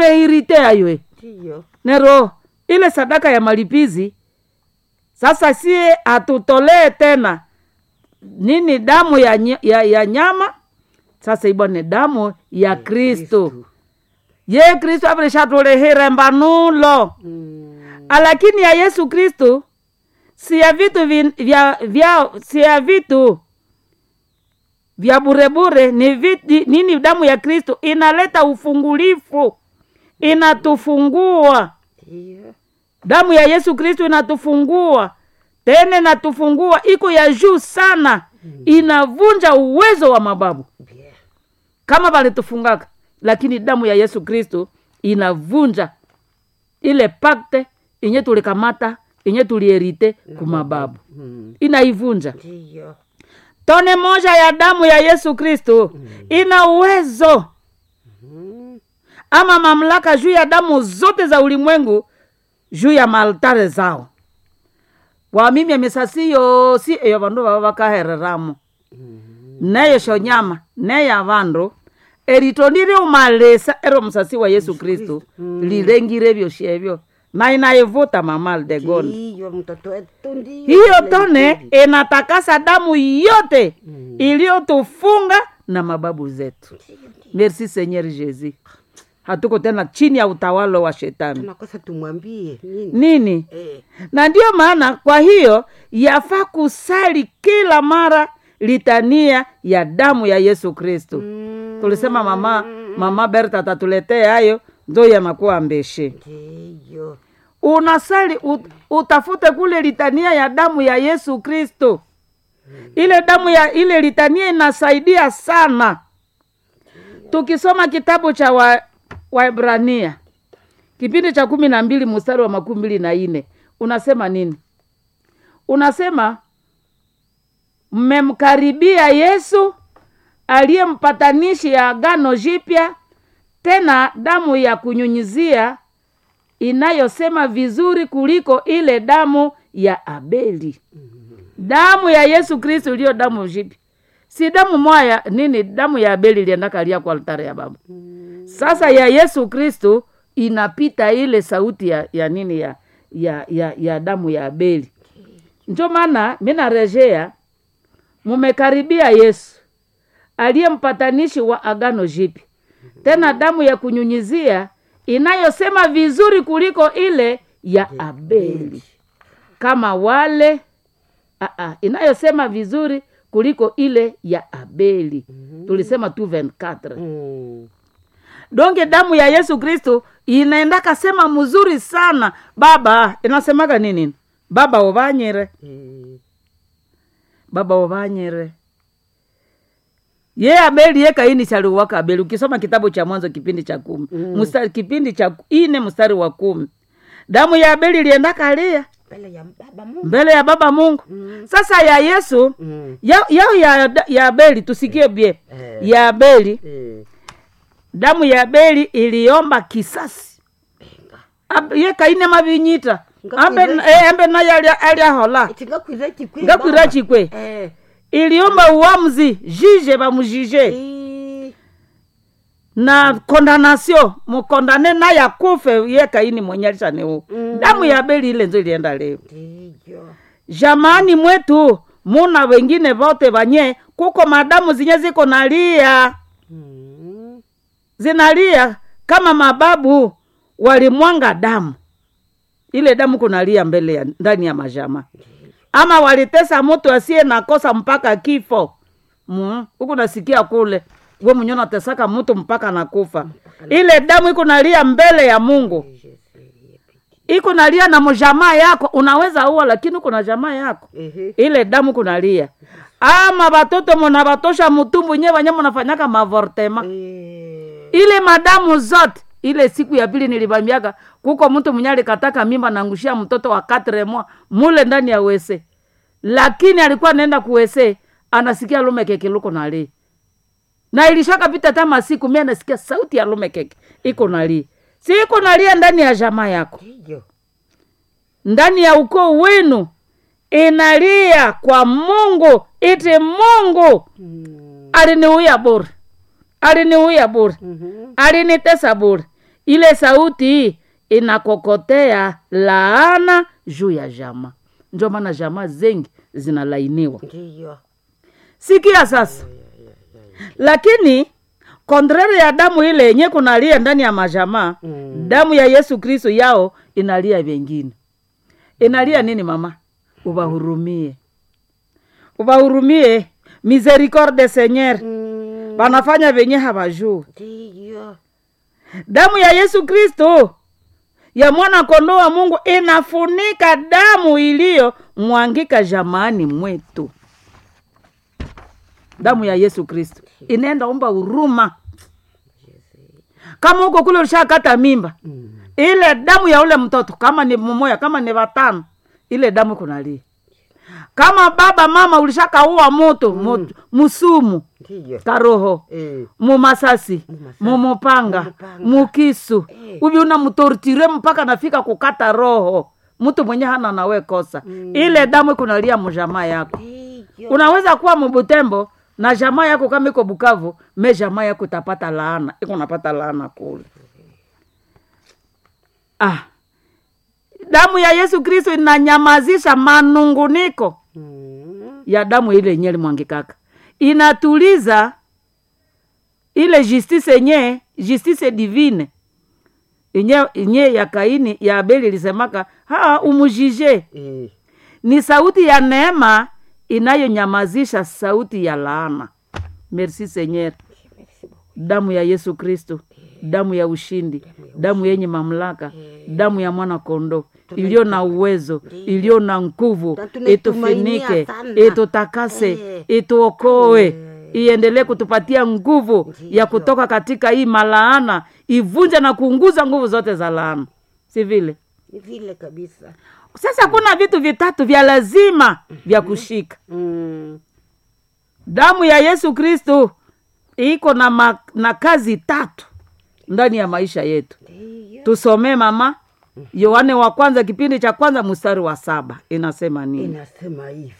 tumeirite aywe ndiyo nero ile sadaka ya malipizi sasa sie hatutolee tena nini damu ya, ny- ya, ya nyama sasa ibwa ni damu ya kristo ye kristo avilishatulihire mbanulo Mm, lakini ya yesu kristo si ya vitu vin- vya, vya si ya vitu vya burebure ni viti, nini damu ya kristo inaleta ufungulifu inatufungua ndiyo damu ya yesu kristo inatufungua tena inatufungua iko ya juu sana inavunja uwezo wa mababu bien kama valitufungaka lakini damu ya yesu kristo inavunja ile pakte inye tulikamata inye tulierite kumababu Mm, inaivunja ndiyo tone moja ya damu ya yesu kristo ina uwezo Mm, ama mamlaka juu ya damu zote za ulimwengu juu ya maaltare zao wamimya misasi yosi eyo vandu vava vakahereramo neyo shonyama neya vandu erito ndiriumalisa ero musasi wa yesu kristu lilengire vyoshevyo na inaivuta mamal de gond ndiyo mtoto wetu ndiyo hiyo tone inatakasa damu yote iliyotufunga na mababu zetu merci seigneur jesus hatuko tena chini ya utawala wa shetani tunakosa tumwambie nini nini eh, na ndiyo maana kwa hiyo yafaa kusali kila mara litania ya damu ya yesu kristo mm, tulisema mama mama berta atatuletea hayo ndo yanakuwa mbeshe ndiyo unasali ut, utafute kule litania ya damu ya yesu kristo ile damu ya ile litania inasaidia sana tukisoma kitabu cha wa, waibrania kipindi cha kumi na mbili mstari wa makumi mbili na nne unasema nini unasema mmemkaribia yesu aliye mpatanishi ya agano jipya tena damu ya kunyunyizia inayosema vizuri kuliko ile damu ya abeli damu ya yesu kristo iliyo damu jipya si damu mwaya nini damu ya abeli iliendakalia kwa altare ya baba sasa ya yesu kristo inapita ile sauti ya, ya nini ya, ya, ya, ya damu ya abeli njo maana mi narejea mumekaribia yesu aliye mpatanishi wa agano jipya tena damu ya kunyunyizia inayosema vizuri kuliko ile ya abeli kama wale aa, inayosema vizuri kuliko ile ya abeli tulisema tu 24 mm, donge damu ya yesu kristo inaendaka sema mzuri sana baba inasemaga nini baba ovanyire eh, baba ovanyire ye abeli ye kaini chaliuwaka abeli ukisoma kitabu cha mwanzo kipindi cha kumi Mm. mstari, kipindi cha ine mstari wa kumi damu ya abeli iliendaka lia mbele ya baba mungu mbele ya baba mungu Mm. sasa ya yesu mm, yao yao ya, ya abeli tusikie bie Eh. ya abeli eh, damu ya abeli iliomba kisasi Ab- ye kaine mavinyita ambe Ngakwire- eh, ambe naye alia- aliahola tingakwira chikwi ngakwira baba. chikwe eh, iliomba uamuzi jije bamujije eh, na kondanasio mukondane naye akufe ye kaini mwenye alishaniu Mm. damu ya abeli ile nzo ilienda leo ndiyo jamani mwetu muna wengine vote vanye kuko madamu zinye ziko nalia mm, zinalia kama mababu walimwanga damu ile damu kunalia mbele ya ndani ya majama ama walitesa mtu asiye nakosa mpaka kifo Mm, huku nasikia kule we mwenye unatesaka mtu mpaka nakufa ile damu iko nalia mbele ya mungu iko nalia na mjamaa yako unaweza uwa lakini uko na jamaa yako ehe, ile damu kunalia ama batoto munabatosha mutumbu nye vanye munafanyaka mavortema eh, ile madamu zote ile siku ya pili nilivambiaka kuko mtu mwenye alikataka mimba nangushia mtoto wa katre mwa mule ndani ya wese lakini alikuwa anaenda kuwese anasikia lume keke luko nali na ilishakapita hata masiku mi anasikia sauti ya lume keke iko nali si iko nalia ndani ya jamaa yako ndiyo ndani ya ukoo wenu inalia kwa mungu iti mungu Mm, aliniuya bure aliniuya bure mhm, alinitesa bure ile sauti inakokotea laana juu ya jama ndio maana jamaa zengi zinalainiwa ndiyo sikia sasa lakini kontrere ya damu ile yenye kunalia ndani ya majamaa Mm. damu ya yesu kristo yao inalia vengine inalia nini mama ubahurumie ubahurumie misericorde seigneur Mm, wanafanya venye hawajuu ndiyo damu ya yesu kristo ya mwana kondoo wa mungu inafunika damu iliyo mwangika jamani mwetu damu ya yesu kristo inaenda omba huruma kama huko kule ulishakata mimba Mm, ile damu ya ule mtoto kama ni mmoja kama ni watano ile damu kunalia kama baba mama ulishakaua moto mm. musumu ndiyo karoho Eh, mumasasi Mumasasi. mumupanga Mumupanga. mukisu Eh. uvi unamtortire mpaka nafika kukata roho mtu mwenye hana nawe kosa Mm. ile damu kunalia mujamaa yako ndiyo unaweza kuwa mubutembo na jamaa yako kama iko bukavu me jamaa yako itapata laana iko napata laana kule ah. damu ya yesu kristo inanyamazisha manunguniko Mm, ya damu ile yenye limwangikaka inatuliza ile justice yenye justice divine yenye yenye ya kaini ya abeli ilisemaka ha umujije eh, ni sauti ya neema inayonyamazisha sauti ya laana merci seigneur damu ya yesu kristo damu ya ushindi damu yenye mamlaka damu ya mwana kondo iliyo na uwezo iliyo na nguvu Na tunaitumainia itufinike sana. itutakase Eh. ituokoe iendelee kutupatia nguvu ya kutoka katika hii malaana ivunje na kuunguza nguvu zote za laana si vile ni vile kabisa sasa kuna vitu vitatu vya lazima vya kushika Mm, damu ya yesu kristu iko na, ma, na kazi tatu ndani ya maisha yetu ndiyo tusomee mama yohane wa kwanza kipindi cha kwanza mstari wa saba inasema nini inasema hivi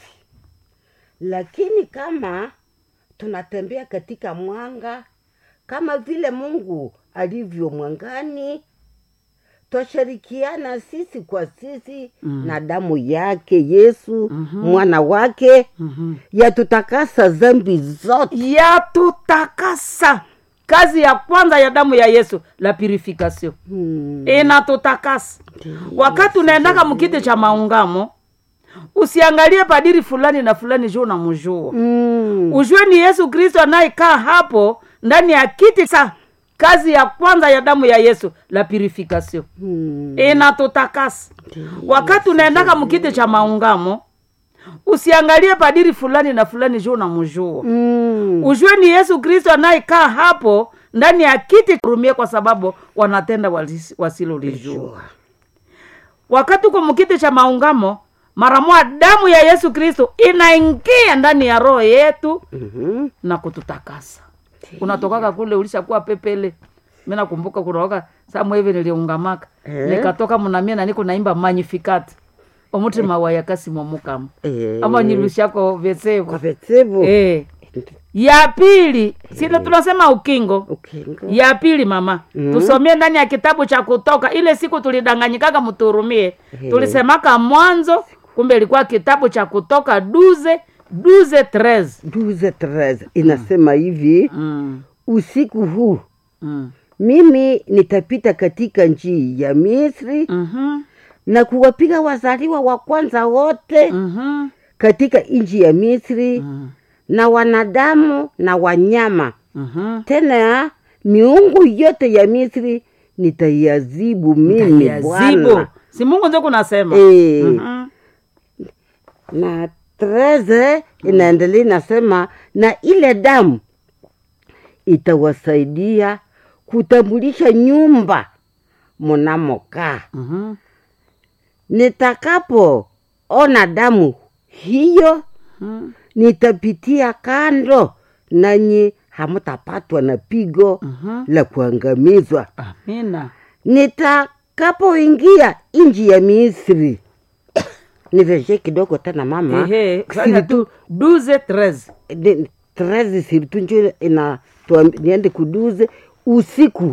lakini kama tunatembea katika mwanga kama vile mungu alivyo mwangani twashirikiana sisi kwa sisi mm. na damu yake yesu mm-hmm. mwana wake Mhm. yatutakasa zambi zote yatutakasa kazi ya kwanza ya damu ya yesu la purification hmm. inatutakasa wakati unaendaka mkiti cha maungamo usiangalie padiri fulani na fulani juu unamjua mm. ujue ni yesu kristo anayekaa hapo ndani ya kiti sa kazi ya kwanza ya damu ya yesu la purification hmm. inatutakasa wakati unaendaka mkiti cha maungamo usiangalie padiri fulani na fulani juu unamjua mm. ujue ni yesu kristo anayekaa hapo ndani ya kiti rumie kwa sababu wanatenda walis- wasilolijua wakati uko mkiti cha maungamo mara moja damu ya yesu kristo inaingia ndani ya roho yetu mm-hmm. na kututakasa unatokaka kule ulishakuwa pepele mi nakumbuka kunaoka samu hivi niliungamaka Eh. nikatoka mnamie na niko naimba magnificat omutima wayakasi momukama eh. ama nyilushako vyesevo kwa vetevu eh. ya pili sile tunasema ukingo ukingo ya pili mama Mhm. tusomie ndani ya kitabu cha kutoka ile siku tulidanganyikaka mturumie Ehe. tulisemaka mwanzo kumbe ilikuwa kitabu cha kutoka duze duze tres duze treze inasema hivi mm. usiku huu mm. mimi nitapita katika njii ya misri mm-hmm. na kuwapiga wazaliwa wa kwanza wote mm-hmm. katika nchi ya misri mm. na wanadamu na wanyama mm-hmm. tena miungu yote ya misri nitaiazibu mimi zibo bwana si mungu ndio kunasema Eh. Mhm. na treze inaendelea inasema na ile damu itawasaidia kutambulisha nyumba mnamokaa Mhm. nitakapoona damu hiyo Mhm. nitapitia kando nanyi hamtapatwa na pigo Mhm. la kuangamizwa amina nitakapoingia nchi ya misri niveje kidogo tena mama Ehe, fanya tu duze tres Ni- trezi siritu njo ina tuambi- niende kuduze usiku